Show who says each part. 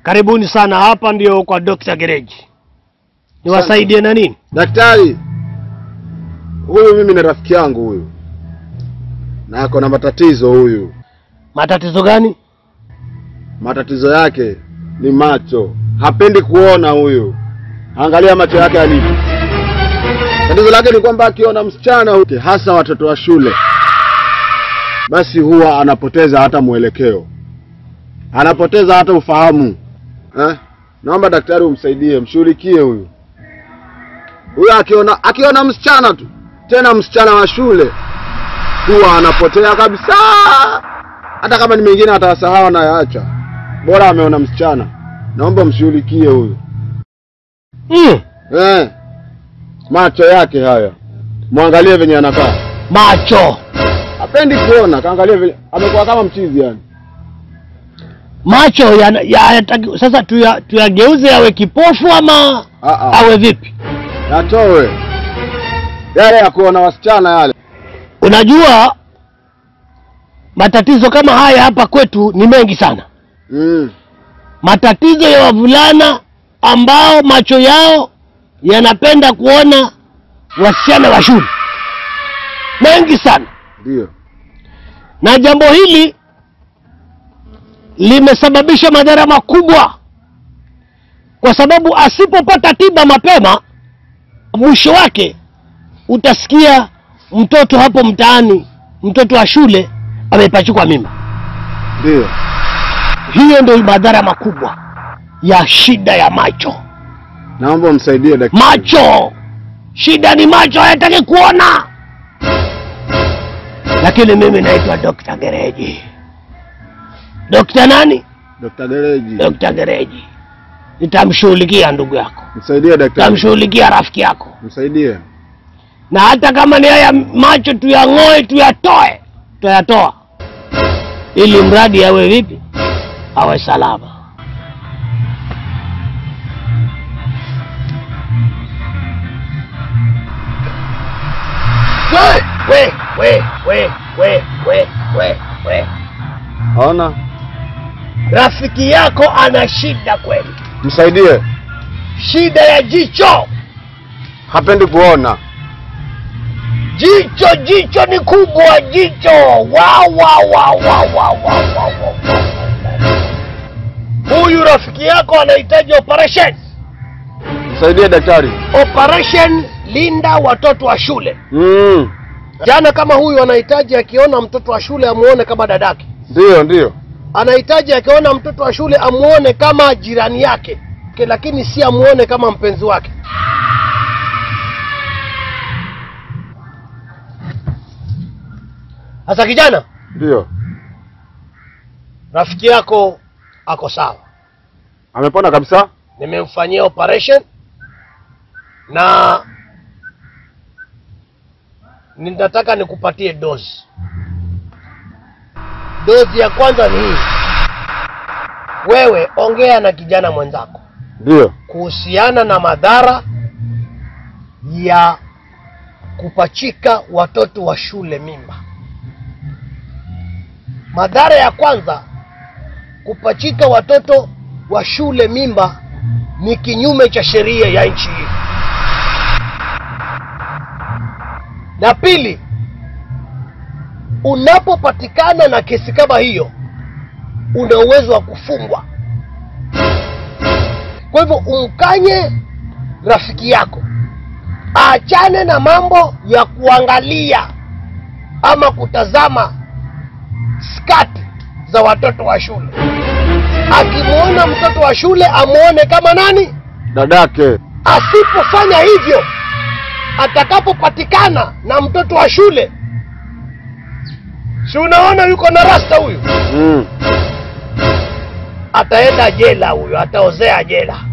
Speaker 1: Karibuni sana, hapa ndio kwa Dr. Gereji. Niwasaidie na nini?
Speaker 2: Daktari, huyu mimi ni rafiki yangu huyu, na ako na matatizo huyu.
Speaker 1: Matatizo gani?
Speaker 2: Matatizo yake ni macho, hapendi kuona huyu. Angalia macho yake yalivyo. Tatizo lake ni kwamba akiona msichana huyu, hasa watoto wa shule, basi huwa anapoteza hata mwelekeo, anapoteza hata ufahamu eh? Naomba daktari umsaidie, mshughulikie huyu. Huyu akiona akiona msichana tu, tena msichana wa shule, huwa anapotea kabisa. Hata kama ni mengine atawasahau anayaacha, bora ameona msichana. Naomba mshughulikie huyu
Speaker 1: Mm,
Speaker 2: eh. Macho yake haya, mwangalie venye anakaa,
Speaker 1: macho
Speaker 2: hapendi kuona. Kaangalie vile amekuwa kama mchizi yani.
Speaker 1: macho yana- yanataki sasa tuya- tuyageuze yawe kipofu ama
Speaker 2: Ah, ah.
Speaker 1: awe vipi?
Speaker 2: Yatowe yale ya kuona wasichana yale.
Speaker 1: Unajua matatizo kama haya hapa kwetu ni mengi sana.
Speaker 2: Mm.
Speaker 1: Matatizo ya wavulana ambao macho yao yanapenda kuona wasichana wa shule mengi sana,
Speaker 2: Ndio.
Speaker 1: na jambo hili limesababisha madhara makubwa, kwa sababu asipopata tiba mapema, mwisho wake utasikia mtoto hapo mtaani, mtoto wa shule amepachikwa mimba.
Speaker 2: Ndio.
Speaker 1: Hiyo ndio madhara makubwa ya shida ya macho.
Speaker 2: Naomba umsaidie daktari.
Speaker 1: Macho, shida ni macho, hayataki kuona. Lakini mimi naitwa Dr. Gereji. Dr. nani?
Speaker 2: Dr. Gereji.
Speaker 1: Dr. Gereji. Nitamshughulikia ndugu yako,
Speaker 2: Msaidie daktari.
Speaker 1: nitamshughulikia rafiki yako,
Speaker 2: Msaidie.
Speaker 1: na hata kama ni haya macho tuyang'oe, tuyatoe, tuyatoa, ili mradi awe vipi, awe salama. We, we, we, we, we, we, we.
Speaker 2: Haona?
Speaker 1: Rafiki yako ana shida kweli,
Speaker 2: Msaidie.
Speaker 1: shida ya jicho.
Speaker 2: Hapendi kuona.
Speaker 1: Jicho, jicho ni kubwa, jicho. Wa, wa, wa, wa, wa, wa, wa, wa, wa. Huyu rafiki yako anahitaji operation,
Speaker 2: Msaidie daktari.
Speaker 1: operation linda watoto wa shule.
Speaker 2: Mm.
Speaker 1: Jana kama huyu anahitaji akiona mtoto wa shule amuone kama dadake,
Speaker 2: Ndio, ndio.
Speaker 1: anahitaji akiona mtoto wa shule amuone kama jirani yake, Ke- lakini si amuone kama mpenzi wake. Sasa kijana,
Speaker 2: Ndio.
Speaker 1: rafiki yako ako sawa,
Speaker 2: Amepona kabisa?
Speaker 1: nimemfanyia operation na ninataka nikupatie dozi. Dozi ya kwanza ni hii. Wewe ongea na kijana mwenzako
Speaker 2: Ndio.
Speaker 1: kuhusiana na madhara ya kupachika watoto wa shule mimba. Madhara ya kwanza, kupachika watoto wa shule mimba ni kinyume cha sheria ya nchi hii. Na pili, unapopatikana na kesi kama hiyo, una uwezo wa kufungwa. Kwa hivyo umkanye rafiki yako aachane na mambo ya kuangalia ama kutazama skati za watoto wa shule. Akimwona mtoto wa shule amwone kama nani.
Speaker 2: Dadake.
Speaker 1: Asipofanya hivyo, atakapopatikana na mtoto wa shule, si unaona yuko na rasta huyu,
Speaker 2: Mm.
Speaker 1: ataenda jela huyo, ataozea jela.